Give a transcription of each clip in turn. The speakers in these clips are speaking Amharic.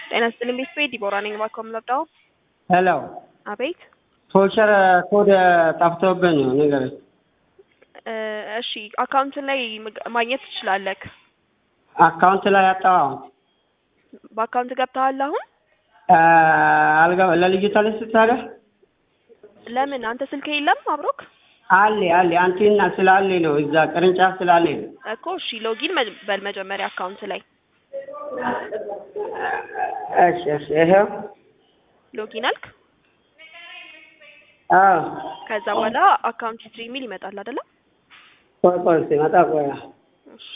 ጤና ይስጥልኝ ቤተሰቤ ዲቦራ ነኝ። እባክዎ የምንወዳው ሄሎ አቤት። ቶቸር ኮድ ጠፍቶብኝ ነው ንገረኝ። እ እሺ አካውንትን ላይ ምግ- ማግኘት ትችላለህ። አካውንት ላይ አጣው በአካውንት ገብተሃል አሁን? አልገባ ለልጅቷ ልስጥ ታዲያ ለምን አንተ ስልክ የለም አብሮክ አለ አለ አንቴና ስላለ ነው እዛ ቅርንጫፍ ስላለ ነው። እኮ እሺ ሎጊን መ- በል መጀመሪያ አካውንት ላይ እሺ እሺ ይሄው ሎጊን አልክ። አዎ ከዛ በኋላ አካውንት ሂስትሪ የሚል ይመጣል አይደለ? ቆይ ቆይ ሲመጣ ቆይ እሺ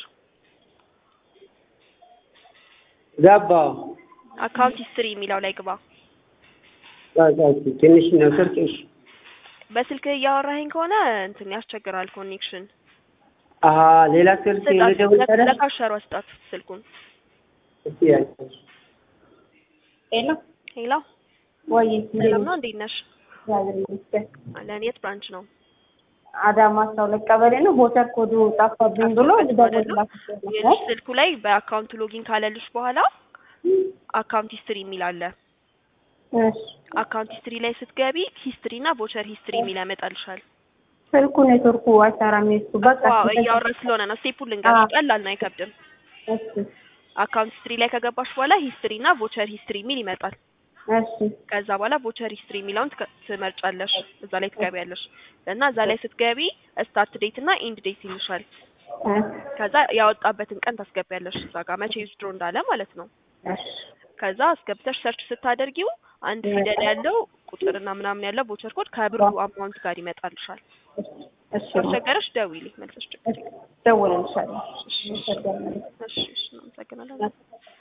ገባው አካውንት ሂስትሪ የሚለው ላይ ግባ። ቆይ ቆይ ትንሽ ነው ስልክሽ በስልክ እያወራኸኝ ከሆነ እንትን ያስቸግራል ኮኔክሽን። አሀ ሌላ ስልክ ልደውል ስጣት ታዲያ ለካሸሯ ስጣት ስልኩን። እስቲ ያልኩሽ ሄሎ ሄሎ ወይ ሰላም ነው እንዴት ነሽ? እግዚአብሔር ይመስገን። አለን የት ብራንች ነው? አዳማ አስራ ሁለት ቀበሌ ነው። ቮተር ኮዱ ጠፋብኝ ብሎ ልደውልላችሁ የልጅ ስልኩ ላይ በአካውንቱ ሎጊን ካለልሽ በኋላ አካውንት ሂስትሪ የሚል አለ። እሺ አካውንት ሂስትሪ ላይ ስትገቢ ሂስትሪ እና ቮቸር ሂስትሪ የሚል ያመጣልሻል። ስልኩ ኔትወርኩ አይሰራም። የሱ በቃ ዋው እያወራ ስለሆነ ነው። ስቴፑን ልንገርሽ፣ ቀላል ነው፣ አይከብድም። እሺ አካውንት ሂስትሪ ላይ ከገባሽ በኋላ ሂስትሪ እና ቮቸር ሂስትሪ የሚል ይመጣል። እሺ ከዛ በኋላ ቮቸር ሂስትሪ የሚለውን ትከ- ትመርጫለሽ፣ እዛ ላይ ትገቢያለሽ እና እዛ ላይ ስትገቢ ስታርት ዴት እና ኢንድ ዴት ይልሻል። እ ከዛ ያወጣበትን ቀን ታስገቢያለሽ እዛ ጋር መቼ ዊዝድሮ እንዳለ ማለት ነው። እሺ ከዛ አስገብተሽ ሰርች ስታደርጊው አንድ ፊደል ያለው ቁጥርና ምናምን ያለው ቮቸር ኮድ ከብሩ አማውንት ጋር ይመጣልሻል። እሺ ካስቸገረሽ ደውዪልኝ መልሰሽ ችግር የለም። ደውልልሻለሁ። እሺ እሺ እሺ እናመሰግናለን።